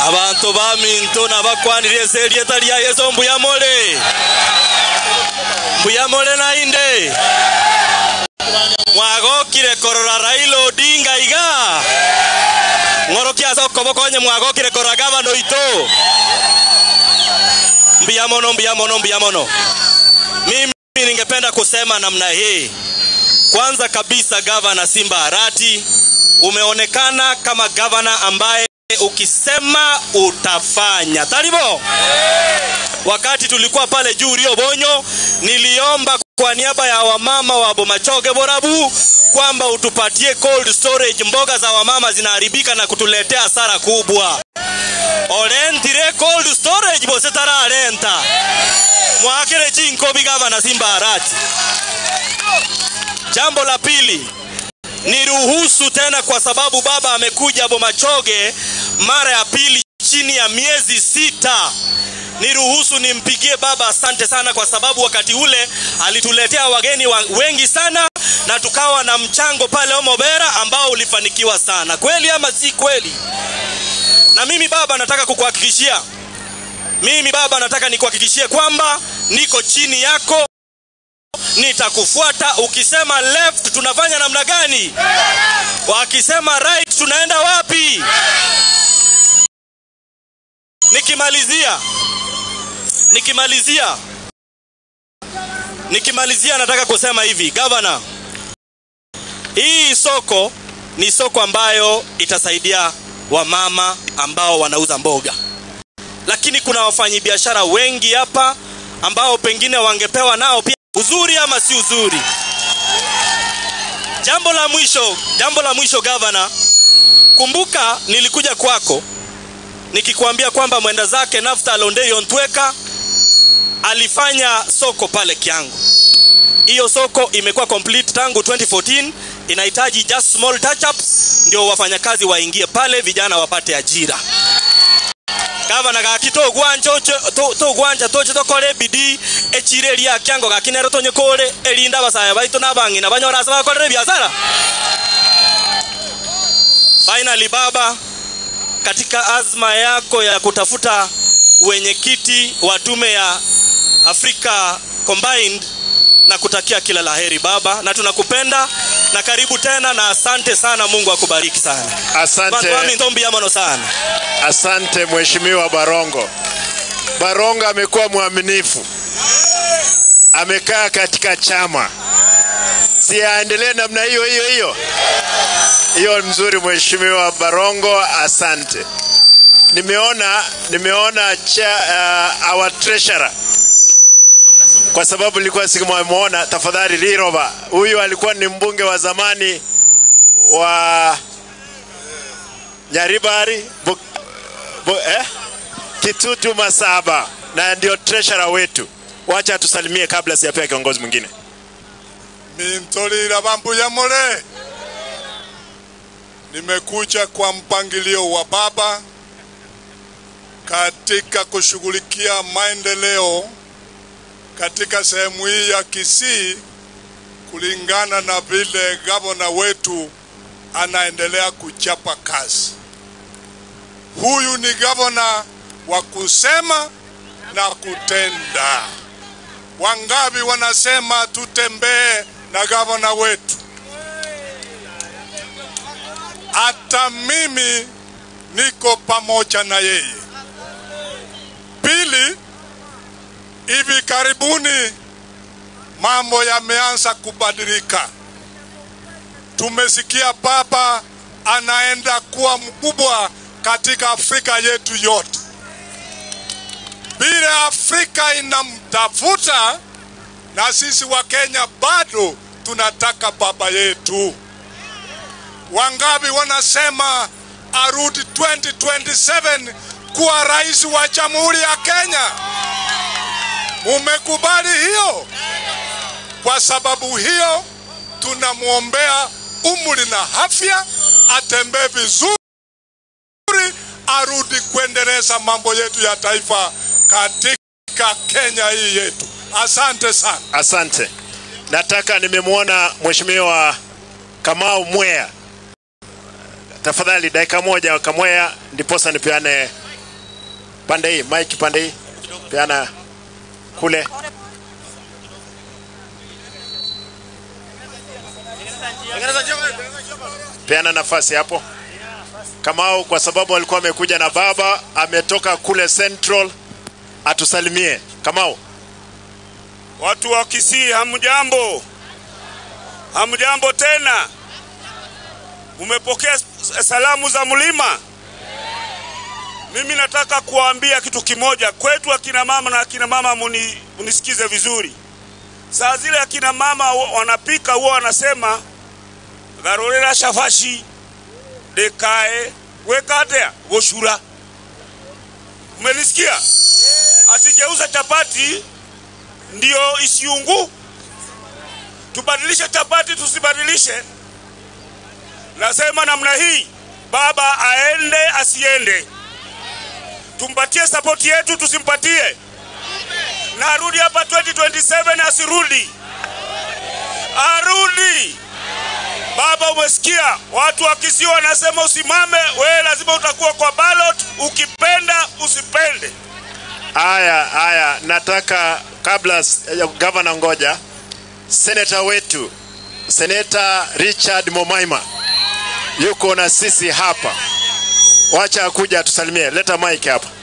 abantu baminto nabakwanire ese rieta ria yesu mbuyamole mbuyamole nainde mwagokire korora raila odinga iga ng'oro kiasa okobokonye mwagokire korora gavana oito mbia mono mbia mono mbia mono mimi ningependa kusema namna hii kwanza kabisa gavana simba arati umeonekana kama gavana ambaye ukisema utafanya taribo wakati tulikuwa pale juu rio bonyo niliomba kwa niaba ya wamama wa bomachoge borabu kwamba utupatie cold storage mboga za wamama zinaharibika na kutuletea hasara kubwa olentire cold storage bose tararenta mwakire chinkobi gavana simba arati jambo la pili niruhusu tena kwa sababu baba amekuja bomachoge mara ya pili chini ya miezi sita niruhusu nimpigie baba asante sana kwa sababu wakati ule alituletea wageni wa, wengi sana na tukawa na mchango pale omobera ambao ulifanikiwa sana kweli ama si kweli na mimi baba nataka kukuhakikishia mimi baba nataka nikuhakikishie kwamba niko chini yako nitakufuata ukisema left tunafanya namna gani wakisema right tunaenda wapi nikimalizia nikimalizia nikimalizia nataka kusema hivi gavana hii soko ni soko ambayo itasaidia wamama ambao wanauza mboga lakini kuna wafanyabiashara wengi hapa ambao pengine wangepewa nao pia uzuri ama si uzuri jambo la mwisho jambo la mwisho gavana kumbuka nilikuja kwako nikikwambia kwamba mwenda zake nafta alondei ontweka alifanya soko pale kiangu hiyo soko imekuwa complete tangu 2014 inahitaji just small touch ups ndio wafanyakazi waingie pale vijana wapate ajira gavana gaki togwanja togwanja toche tokore bidii echire ria kiango gaki nero tonye kore elinda basaya baitu nabang'ina banyora ase bakorere biashara finally baba katika azma yako ya kutafuta wenyekiti wa tume ya Afrika Combined na kutakia kila laheri baba, na tunakupenda na karibu tena, na asante sana. Mungu akubariki sana. Asante, Wami ndombi yamono sana. asante Mheshimiwa Barongo. Barongo amekuwa mwaminifu, amekaa katika chama, si aendelee namna hiyo hiyo hiyo hiyo. Mzuri Mheshimiwa Barongo, asante. Nimeona nimeona cha, uh, our treasurer kwa sababu nilikuwa sikumwona. Tafadhali Liroba, huyu alikuwa ni mbunge wa zamani wa Nyaribari bu, bu, eh? Kitutu Masaba na ndio treasurer wetu. Wacha atusalimie kabla sijapea kiongozi mwingine. Mintolira bambuya mole, nimekuja kwa mpangilio wa baba katika kushughulikia maendeleo katika sehemu hii ya Kisii kulingana na vile gavana wetu anaendelea kuchapa kazi. Huyu ni gavana wa kusema na kutenda. Wangapi wanasema tutembee na gavana wetu? Hata mimi niko pamoja na yeye. Pili, hivi karibuni mambo yameanza kubadilika. Tumesikia baba anaenda kuwa mkubwa katika Afrika yetu yote. Vile Afrika inamtafuta na sisi wa Kenya bado tunataka baba yetu. Wangapi wanasema arudi 2027 kuwa rais wa Jamhuri ya Kenya? Mumekubali hiyo? Kwa sababu hiyo tunamwombea umri na afya, atembee vizuri, arudi kuendeleza mambo yetu ya taifa katika Kenya hii yetu. Asante sana. Asante. Nataka nimemwona Mheshimiwa Kamau Mwea. Tafadhali dakika moja Kamwea, ndiposa nipeane pande hii, mike pande hii, peana kule. Peana nafasi hapo. Kamau, kwa sababu alikuwa amekuja na baba, ametoka kule Central, atusalimie. Kamau. Watu wa Kisii, hamjambo? Hamjambo tena? Umepokea salamu za mlima? Mimi nataka kuwaambia kitu kimoja. Kwetu akina mama na akina mama, muni, munisikize vizuri. Saa zile akina mama wa- wanapika huwa wanasema garorera shafashi dekae wekatea woshura. Umenisikia? Atigeuza chapati ndio isiungu. Tubadilishe chapati, tusibadilishe. Nasema namna hii, baba aende asiende, tumpatie sapoti yetu, tusimpatie na arudi hapa 2027 asirudi, arudi. Baba, umesikia watu wa Kisii wanasema usimame, wewe lazima utakuwa kwa ballot, ukipenda usipende. Haya, haya, nataka kabla s- ya gavana, ngoja seneta wetu seneta Richard Momaima yuko na sisi hapa, wacha akuja atusalimie. Leta mic hapa.